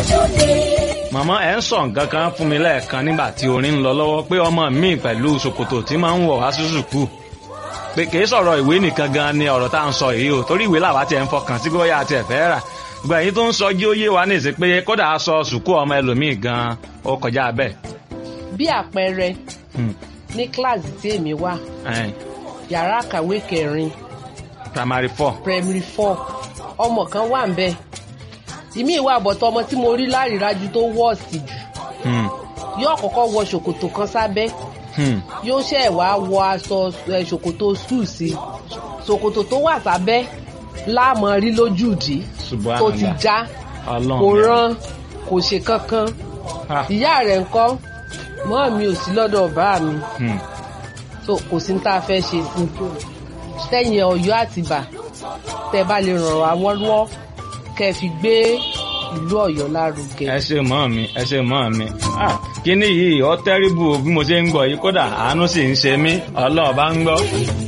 màmá ẹ ń sọ nǹkan kan fún mi lẹ́ẹ̀kan nígbà tí orin ń lọ lọ́wọ́ pé ọmọ mi pẹ̀lú ṣòkòtò tí máa ń wọ̀ wá sí sùkúù pé kì í sọ̀rọ̀ ìwé nìkan gan ni ọ̀rọ̀ tá à ń sọ yìí o torí ìwé làwa tiẹ̀ ń fọkàn sí bóyá àti ẹ̀fẹ́ rà gbogbo èyí tó ń sọ jí ó yé wa nìsí pé kódà aṣọ sùkúù ọmọ ẹlòmíì gan ó kọjá bẹ́ẹ̀. bí àpẹẹrẹ Hmm. ní kíláàsì tí èmi wà Ẹn, yàrá àkàwé kẹrin primary four. primary four ọmọ kan wà ń bẹ ìmí ìwà àbọ̀tọ̀ ọmọ tí mo rí lárídájú tó wọ́ọ̀sì jù Hmm. yóò kọ́kọ́ wọ ṣòkòtò kan sábẹ́ Hmm. yóò ṣẹ̀ wá wọ aṣọ ẹ, ṣòkòtò sùn sí ṣòkòtò tó wà sábẹ́ láàmú rí lójúdi tó ti Subhanallah. já Ọlọ́run kò mi. rán kò ṣe kankan Ah. ìyá rẹ̀ ńkọ́ mọ́ mi ò sí lọ́dọ̀ bá mi Hmm. so kò sí ní tá a fẹ́ ṣe sí sẹ́yìn ọ̀yọ́ àtìbà tẹ́ bá lè ràn wá lọ́wọ́ kẹ́ ẹ fi gbé ìlú ọ̀yọ́ lárugẹ. ẹ ṣe mọ́ mi ẹ ṣe mọ́ mi Ah, kíní yìí ọ tẹ́rìbù bí mo ṣe ń gbọ́ yìí kódà àánú sì ń ṣe mí ọlọ́ọ̀ bá ń gbọ́.